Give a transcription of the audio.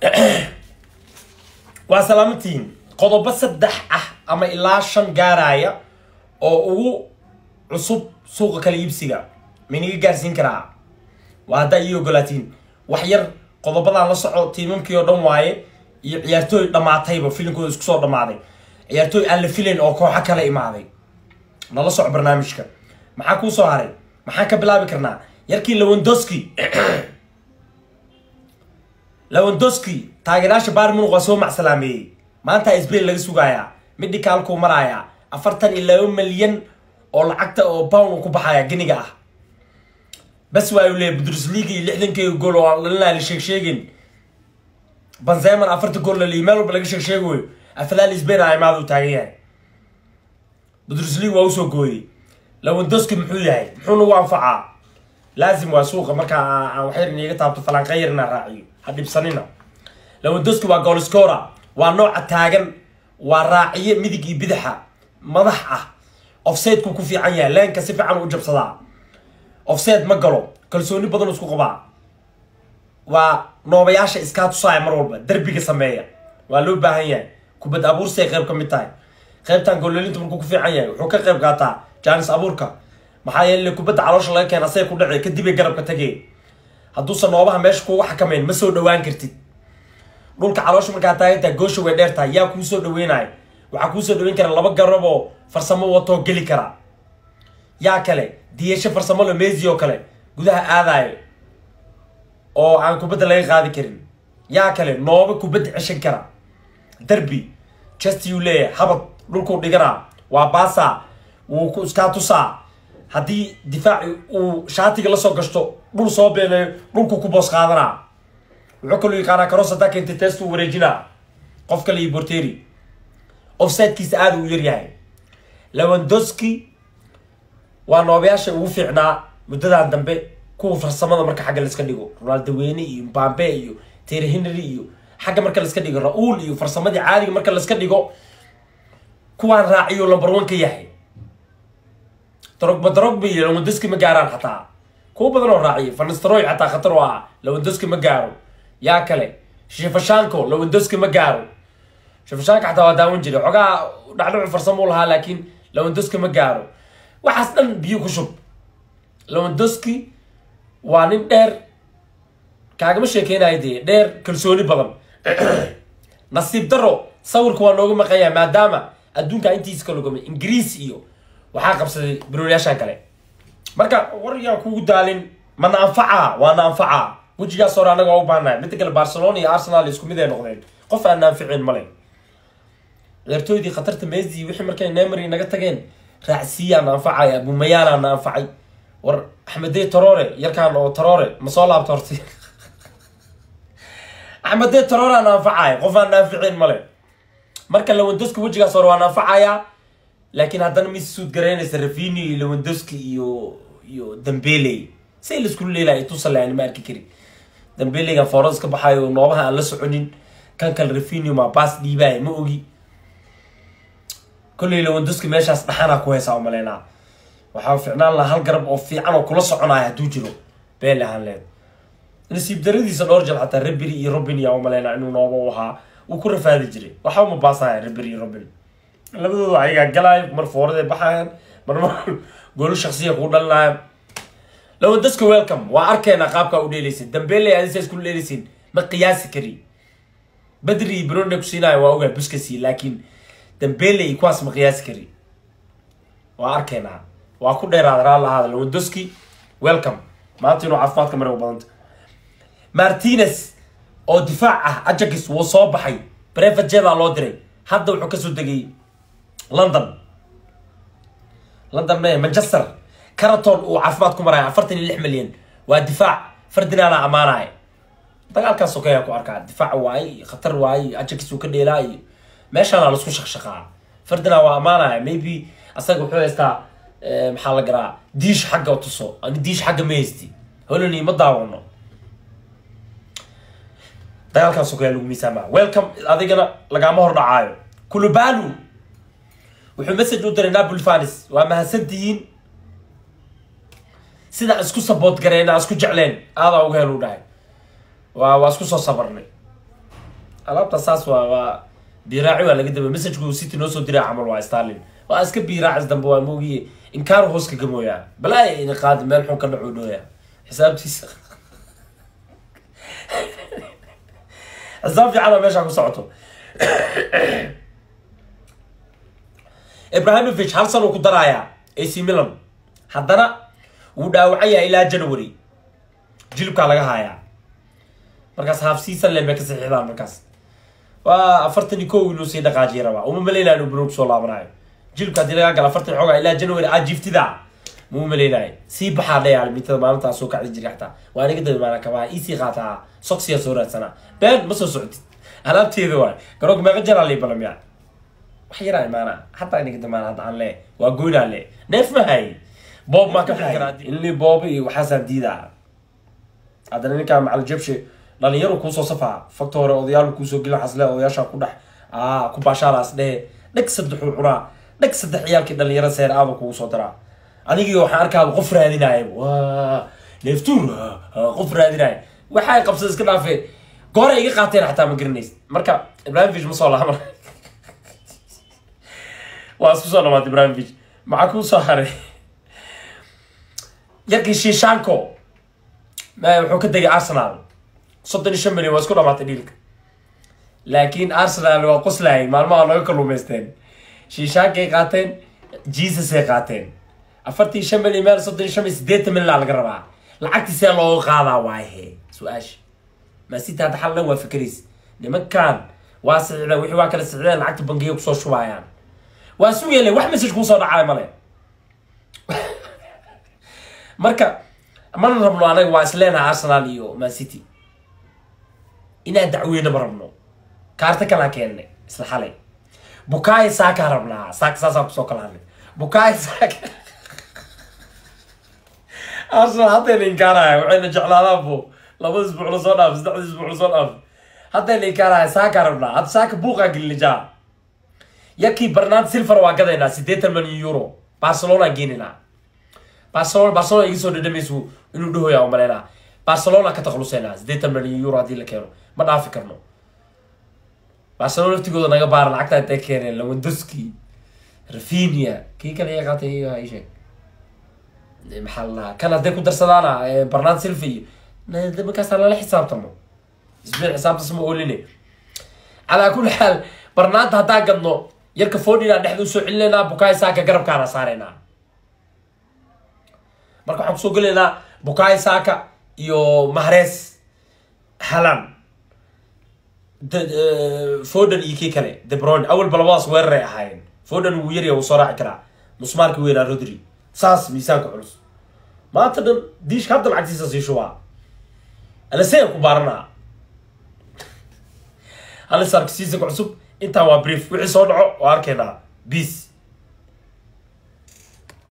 waa salaamantihiin qodobo saddex ah ama ilaa shan gaaraya oo ugu cusub suuqa kala iibsiga maynaga gaarsiin karaa waa haddaa ii ogolaatiin wax yar qodobadan la soco tiimamkii oo dhan waaye iyo ciyaartooy dhammaatayba filimkooda isku soo dhammaaday ciyaartooy aan la filayn oo kooxo kala imaaday nala soco barnaamijka maxaa kuu soo haray maxaan ka bilaabi karnaa yarkii lawandoski lawandoski taageerayaasha bayern munich waa soo macsalaameeyey maanta sbain laga sugayaa midhikaalkuu marayaa afartan iyo laba milyan oo lacagta oo pound ku baxaya geniga ah bas waa uu leeyahy bundesliga iyo lixdankeyga gool oo dhalina la sheeg sheegin banzeman afarta gool la meel walba laga sheeg sheegayo afalaal sbain a imaada uu taagan yahay bundesliga waa usoo gooyey lawandoski muxuu yahay muxuu nagu anfacaa laazim waa suuqa markaa aan waxyar iniga taabto falanqeyar inaan raaciyo ha dhibsanina lawandoski waa goolscora waa nooca taagan waa raaciye midig iyo bidaxa madax ah offseedku ku fiican yahay leenka si fiican u jabsadaa offseed ma galo kalsooni badan isku qabaa waa noobayaasha iskaa tusaaya mar walba derbiga sameeya waa loo baahan yahay kubad abuursay qayb ka mid tahay qaybtan goolelinta markuu ku fiican yahay wuxuu ka qayb qaataa jaanis abuurka maxaa yeele kubadda caloosha laga keena asay ku dhacay kadibay garabka tagee hadduusan noobaha meesha kuga xakamayn ma soo dhawaan kartid dhulka caloosha markaa taagantaha goosha way dheer tahay yaa kuu soo dhaweynaya waxaa kuu soo dhaweyn kara laba garab oo farsamo watoo geli kara yaa kale diyasho farsamo lo mesi oo kale gudaha aadayo oo aan kubadda laga qaadi karin yaa kale nooba kubadda ceshan kara derby chestiyuu leeyahay habad dhulkuu dhiganaa waa baasa wuu ku iskaa tusaa haddii difaaci uu shaatiga lasoo gashto dhul soo beenayo dhulku ku boos qaadanaa wuxuu kaloo yaqaanaa karoos haddaa keentay teestuu wareejinaa qof kale iyo borteri offsidekiisa aada uu yaryahay lawandoski waa noobayaasha ugu fiicnaa muddadan dambe kuwa farsamada marka xagga laiska dhigo ronaldo weyne iyo mbambe iyo terry henry iyo xagga marka laiska dhigo ra-uul iyo farsamadii caadiga marka laiska dhigo kuwaan raaciyo number one ka yahay drogba drogba iyo lawandoski ma gaaraan xataa kuwa badan oo raaciyo fanistroy xataa khatar oo ah lawandoski ma gaaro yaa kale shifashanko lawandoski ma gaaro shifashanka xataa waa daawan jiray xogaa dhacdhacu farsamo u lahaa laakiin lawandoski ma gaaro waxaas dhan biyo ku shub lawandoski waa nin dheer kaagama sheekeynayo dee dheer kalsooni badan nasiib daro sawirka waa nooga maqanya maadaama adduunka intiisa ka logomay ingiriis iyo waxaa qabsaday baroolyaashan kale marka war yaa kugu daalin mana anfaca waana anfaca wejigaas hore anaga waa u baahnahay midda kale barcelona iyo arsenal isku mid ay noqdeen qof aan anficin male ciyaartooydii khatarta messi wixii markay nemery naga tageen raacsiiyaan anfacay abumayaanaan anfacay war axmedey tarore yarkaan oo tarore ma soo laabta horti axmedey tarore aan anfacay qof aan anficin male marka lawandoski wejigaas hore waan anfacayaa laakiin haddana mis suud garaynaysa rafini iyo lawandoski iyo iyo dambele say laisku leelaya tusale aan ma arki karin dambelegan foorada ka baxayo noobaha aan la soconin kan kale rafini ma baas dhiibaya ma ogi kolley lawandoski meeshaas dhaxanaa ku haysaa umaleynaa waxaa ficnaan lahaa hal garab oo fiican oo kula soconaya hadduu jiro beel ahaan leed nasiib daradiisa dhowr jal xataa reberi iyo robin yaa umaleynaa inuu nooba u ahaa uu ku rafaadi jiray waxba ma baasaya reberi iyo robin labadooda ayagaa galaayo mar foorada baxayan mar mar goolo shaksiya kuu dhalinaayo lawandoska welcome waa arkeena qaabkaa u dheelaysin dambele adisa isku dheelaysin ma qiyaasi kari badri iyo brone ku siinayo waa ogaa buskasi laakiin dambele iyo kuwaas ma qiyaasi kari waa arkeenaa waa ku dheeraada raal ahaada lawandoski welcome maanta inuu caafimaadka mare u badanta martinez oo difaac ah ajax wuu soo baxay brevet jeda loo diray hadda wuxuu kasoo degay london london me manchester caraton uu caafimaad ku maraya afartan iyo lix milyan waa difaac ferdinana amaanaya dagaalkaas okeyaa ku arkaa difaac waaye khatar waaye ajax uu ka dheelaa iyo meeshaana laisku shaqshaqaa ferdinand waa amaanaya maybe asaga wuxuu haystaa maxaa la garaa diish xagga tuso ani diish xagga ma haysti holoni ma daawano dagaalkaas okeyaa lagu miisaamaa welcome adigana lagaama hor dhacaayo kulubalu wuxuu message u diray napoli fanis waa mahadsantihiin sidaan isku saboot gareen aan isku jecleen aadaa uga hel u dhahay waa waa isku soo sabarnay alaabta saas waa waa biiraaci waa laga daba messageka uu city noo soo diray camal waa stalin waa iska biiraacis dambe waa moogiye inkaar hoos ka gamooyaa balaa ina qaadi meel xun ka dhaco dhooya xisaabtiisa xisaab fiican oo meesha ku socoto ibrahimovic hal san uu ku darayaa ac milan haddana wuu dhaawacan yahay ilaa january jilibkaa laga haayaa markaas half season le bay ka saxiixdaan markaas waa afartan iyo kow inuu sii dhaqaajiya rabaa uma malaynaya inuu banoog soo laabanayo jilibka haddii laga gala afartan xoogaa ilaa january aa jiftida muu malaynayo sii baxaa dhayaa mintada maalintaa soo kacdi jiray xataa waa aniga dabi maana kabaa iisii qaataa soksiya soo raadsanaa been ma soo socotid alaabteeda waay garoonka meeqa jaraa lii balamiya wax yaraa imaana hataa iniga damaan hadda aan le waa goynaa le neef ma hay boob maa ka fikira inli boob iyo waxaasaan diidaa haddana ninkaa macal jabshe dhalinyaro kuusoo safaa fakta hore odayaal kuusoo gelin xasle odayaashaa ku dhex aa ku baashaalaas dhehe dheg saddexuu cunaa dheg saddex ciyaalkii dhalinyaro seer aada kugu soo daraa anigii waxaan arkaaba qof raadinaya waa neeftuur qof raadinaya waxay qabsada iska dhaafee goore iga qaateen xataa ma garanays marka ibrahimovic ma soo laaban waa isku soo dhamaatay ibrahimovic maxaa kuu soo haray yarkii shishanko wuxuu ka degay arsenal soddon iyo shan milyan waa isku dhamaatay dhiilka laakiin arsenal waa qoslayay maalmaha naga kaluumaysteen shishankay qaateen jesusay qaateen afartii shan milyan meel soddon iyo shan milyan sideetan milyan laga rabaa lacagtii see looga qaadaa waayahe su-aasha maasita hadda xallan waa fikriis nimankan waa sicdeen wixii waa kala sicdeen lacagta bangiya kusoo shubaayaan waa sugayle wax message kuusoo dhacay male marka mana rabno anaga waa isleenaha arsenal iyo man city inaan dacweyne ma rabno kaarta kalaa keennay isla xalay bukaaya saakaa rabnaa saaka saasaa kusoo kala hadlay bukaaya saaka arsenal haddayna inkaaraya waxayna jeclaadaan bo labada isbuuc la soo dhaaf saddexda isbuuc la soo dhaaf haddayna inkaaraya saakaa rabnaa hadda saaka buuqaa gelinijaa yarkii barnard silver waa gadaynaa siddeetan milyan euro barcelona geeninaa barcelona barcelona iga soo dhadhamaysu inuu dhahoya u maleynaa barcelona ka takhaluseynaa siddeetan milyan euro haddii la keeno ma dhaafi karno barcelona laftigooda naga baara lacagta intay keeneen lawandoski rafinia kii kale iga qaatay ii sheeg maxaa la dhahaa kan hadday ku darsadaana barnard silva iyo markaasaa lala xisaabtamo isbeen xisaabtas ma ooline calaa kulli xaal barnaanta haddaan gadno yarka fodina dhexda usoo celinaynaa bukaay saaka garabkaana saaraynaa marka waxaan kusoo gelaynaa bukaay saaka iyo mahres halan foden iyo kii kale debron awalba labadaas weeraray ahaayeen foden wuu yarya wuu soo raaci karaa musmaarki weynaa rodri saas miisaanka culus maanta dhan diishka hadda lacagtiisa sii shubaa alasea ku baaranaa halisarka siisaka cusub intaa waa brief wixii soo dhaco waa arkaynaa peace